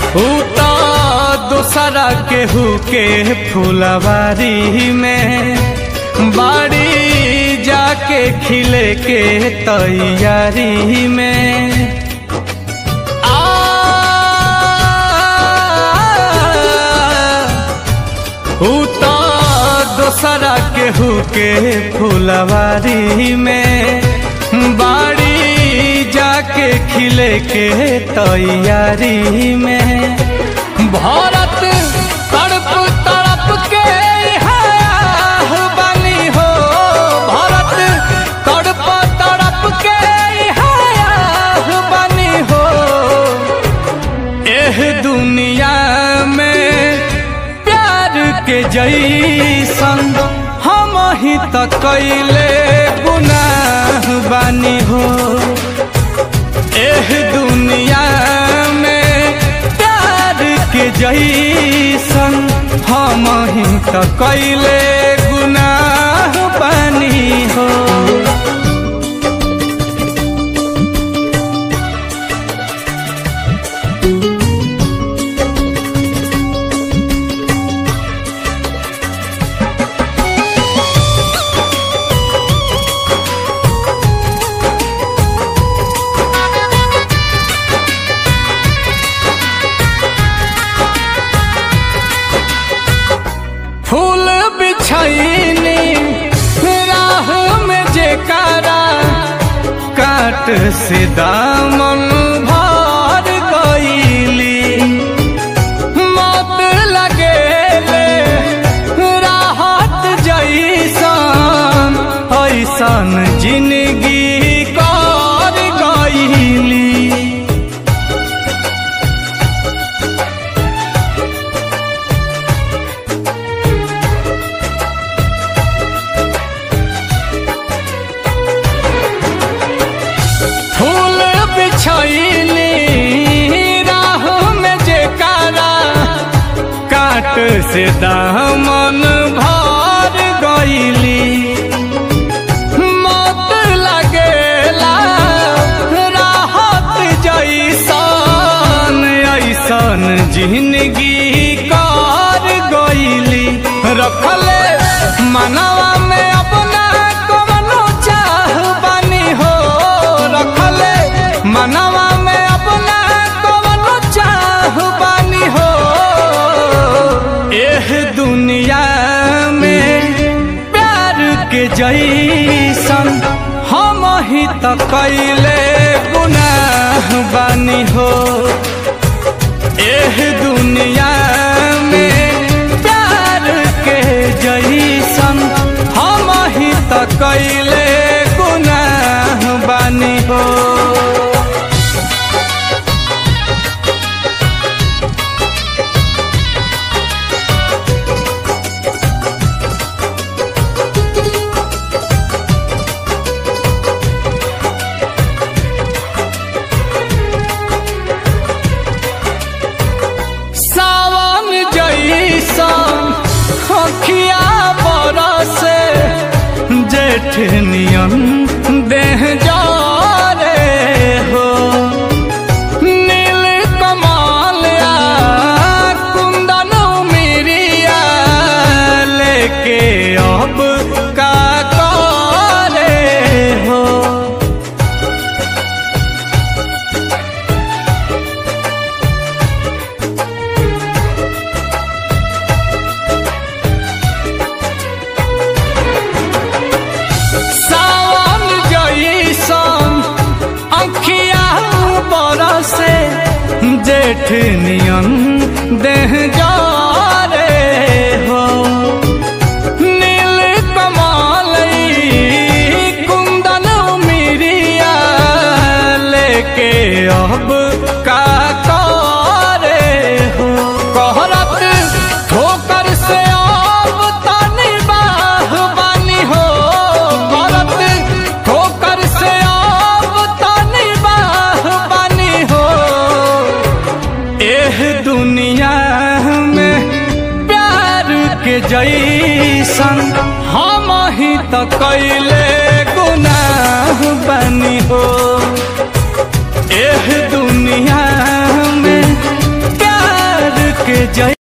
ऊ तो दूसरा केहू के फुलवारी में बाड़ी जाके खिले के तैयारी में आ ऊ तो दूसरा केहू के फुलवारी में बाड़ी जाके खिले के तैयारी में भारत तड़प तड़प के हाह बनी हो भारत तड़प तड़प के हाह बनी हो एह दुनिया में प्यार के जैसन हम ही त कैले गुनाह बानी हो एह दुनिया में प्यार के जैसन हम ही त कैले गुनाह बानी हो फूल बिछैनी राह में जेकारा काट से दामन भर गईली मत लगेले राहत जैसन ऐसन जिंदगी कर गईली फूल बिछैली राह में जेकारा काट से दामन भर गईली मत लगेला राहत जैसन ऐसन जिंदगी कर गईली रखले मनवा में अपना कवनो चाह बनी हो रखले मनवा में अपना कवनो चाह बनी हो एह दुनिया में प्यार के जैसन हम ही त कैले गुनाह बानी हो एह दुनिया में प्यार के जैसन हम ही त कैले गुनाह बानी हो सावन जैसन अखिया बरसे जेठ नियन देह जारे हो नील कमाल आ कुंदन मिरिया लेके अब का करे हो सावन जैसन अखिया बरसे जेठ नियन देह जारे हो नील कमल कुंदन मिरिया लेके अब का करे हो कहरत ठोकर से अब तनी बाह बानी हो करत ठोकर से अब तनी बाह बानी हो एह दुनिया में प्यार के जैसन हम ही त कैले गुनाह बनी हो एह दुनिया में प्यार के जय